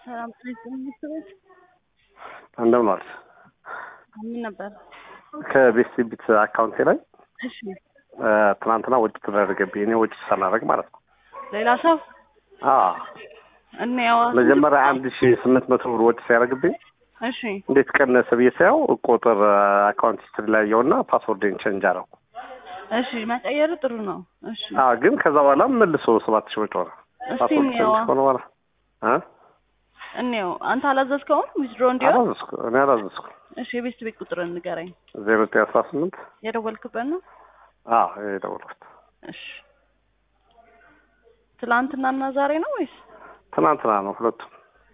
ሰላም ትምህርት ቤት እንደምን ዋልሽ? ምን ነበር? ከቤስቲቢት አካውንቴ ላይ እሺ እ፣ ትናንትና ወጪ ተደረገብኝ። እኔ ወጪ ሳላደርግ ማለት ነው። ሌላ ሰው አዎ እኔ ያው መጀመሪያ አንድ ሺ ስምንት መቶ ብር ወጪ ሲያደርግብኝ እሺ እንዴት ቀነሰ ብዬ ሳየው ቁጥር አካውንት ሂስትሪ ላይ ያየውና ፓስወርድን ቼንጅ አደረኩ። እሺ መቀየሩ ጥሩ ነው። እሺ አዎ ግን ከዛ በኋላ መልሶ ሰባት ሺህ ወጪ ሆነ። እስቲ ፓስወርድ እንየዋ ቼንጅ ከሆነ በኋላ እ እንየው። አንተ አላዘዝከውም ዊዝድሮ እንዲሆን? አላዘዝኩ እኔ አላዘዝኩ። እሺ የቤስት ቤት ቁጥር ንገረኝ። ዜሮ ዘጠኝ አስራ ስምንት የደወልክበት ነው? አዎ የደወልኩት እሺ ትላንትናና ዛሬ ነው ወይስ? ትናንትና ነው ሁለቱም።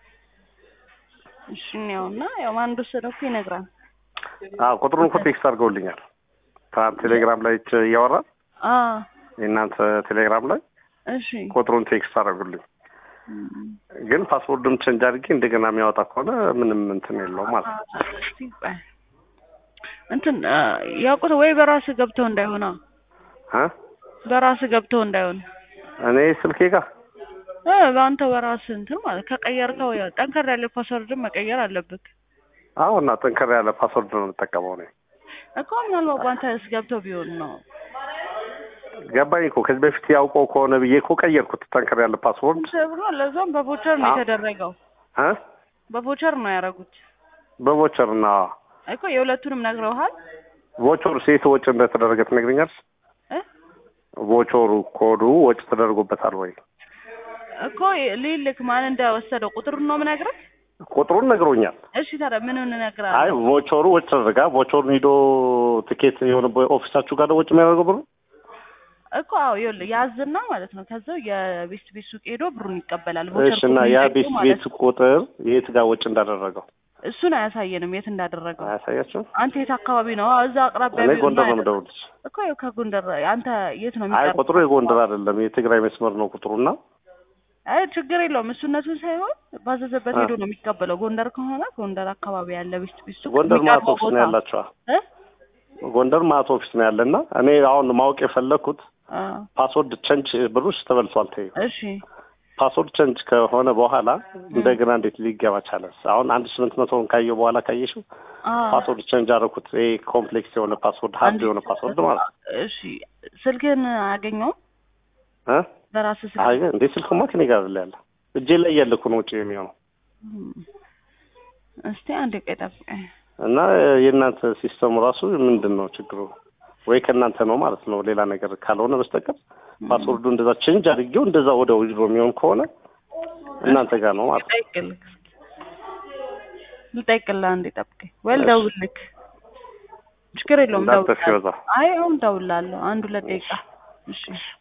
እሺ እንየውና ያው ማን እንደወሰደው እኮ ይነግራል። አዎ ቁጥሩን እኮ ቴክስት አድርገውልኛል። ትናንት ቴሌግራም ላይ እያወራ አ የእናንተ ቴሌግራም ላይ እሺ ቁጥሩን ቴክስት አደረጉልኝ። እም፣ ግን ፓስወርድም ቼንጅ አድርጌ እንደገና የሚያወጣ ከሆነ ምንም እንትን የለውም ማለት ነው። እስቲ ቆይ እንትን አ፣ ያውቁት ወይ በራስህ ገብተው እንዳይሆና እ በራስህ ገብተው እንዳይሆን እኔ ስልኬ ጋር እ በአንተ በራስህ እንትን ማለት ከቀየርከው ያው ጠንከር ያለ ፓስወርድን መቀየር አለብህ አዎ። እና ጠንከር ያለ ፓስወርድ ነው የምጠቀመው እኔ። እኮ ምናልባት በአንተ ገብተው ቢሆን ነው ገባኝ እኮ ከዚህ በፊት ያውቀው ከሆነ ብዬ እኮ ቀየርኩት። ጠንከር ያለ ፓስወርድ ተብሎ ለዛም በቮቸር ነው አዎ። የተደረገው እ በቮቸር ነው ያደረጉት በቮቸር እና እኮ የሁለቱንም ነግረውሃል ቮቸሩ ሴት ወጪ እንደተደረገ ትነግረኛለሽ? እ ቮቸሩ ኮዱ ወጪ ተደርጎበታል ወይ? እኮ ሊልክ ማን እንደወሰደው ቁጥሩን ነው የምነግርህ ቁጥሩን ነግሮኛል። እሺ ታዲያ ምን አይ እንነግርሃለን ቮቸሩ ወጪ ተደረጋ። ቮቸሩን ሂዶ ትኬት የሆነ ኦፊሳችሁ ጋር ነው ወጪ የሚያደርገው ብሩ እኮ አዎ ይኸውልህ ያዝና ማለት ነው ከዛው የቤስት ቤት ሱቅ ሄዶ ብሩን ይቀበላል እሺ። እና ያ ቤት ቤት ቁጥር የት ጋር ወጪ እንዳደረገው እሱን አያሳየንም የት እንዳደረገው አያሳያችሁም? አንተ የት አካባቢ ነው እዛ አቅራቢያ እኔ ቢሆን ጎንደር ነው አይደለም። የምደውልልሽ። እኮ ያው ከጎንደር አንተ የት ነው አይ የሚቀርብ ቁጥሩ የጎንደር አይደለም የትግራይ መስመር ነው ቁጥሩና አይ ችግር የለውም እሱነቱን ሳይሆን ባዘዘበት አ። ሄዶ ነው የሚቀበለው ጎንደር ከሆነ ጎንደር አካባቢ ያለ ቤስት ቤት ሱቅ ጎንደር ማት የሚቀርበው ኦፊስ ቦታ ነው ያላቸዋ። እ ጎንደር ማት ኦፊስ ነው ያለና እኔ አሁን ማወቅ የፈለኩት አ፣ ፓስወርድ ቸንች ብሩሽ ተበልቷል። ተይው እሺ ፓስወርድ ቸንች ከሆነ በኋላ እንደገና እንዴት ሊገባ ቻለ? አሁን አንድ ስምንት መቶውን ካየው በኋላ ካየሽው አ፣ ፓስወርድ ቸንጅ አደረኩት። ይሄ ኮምፕሌክስ የሆነ ፓስወርድ ሀርድ አንድ- የሆነ ፓስወርድ ማለት ነው እሺ ስልክህን አገኘው እ በራስህ ስልክ አይ እንዴ ስልክማ ከኔ ጋር አይደል ያለ እጄ ላይ ያለ እኮ ነው ውጪ የሚሆነው እም፣ እስቲ አንድ ቆይ ጠብቀኝ እና የእናንተ ሲስተሙ ራሱ ምንድን ነው ችግሩ? ወይ ከእናንተ ነው ማለት ነው ሌላ ነገር ካልሆነ በስተቀር ፓስወርዱ እንደዛ ቼንጅ አድርጌው እንደዛ ወደ ውጅሮ የሚሆን ከሆነ እናንተ ጋር ነው ማለት ነው። ልጠይቅልህ ልጠይቅልህ አንዴ ጠብቀኝ ወይ እሺ። ልደውልልህ ችግር የለውም እንዳትጠፊ እደውልልሃለሁ በዛ አይ አሁን እደውልልሃለሁ አንድ ሁለት ደቂቃ እሺ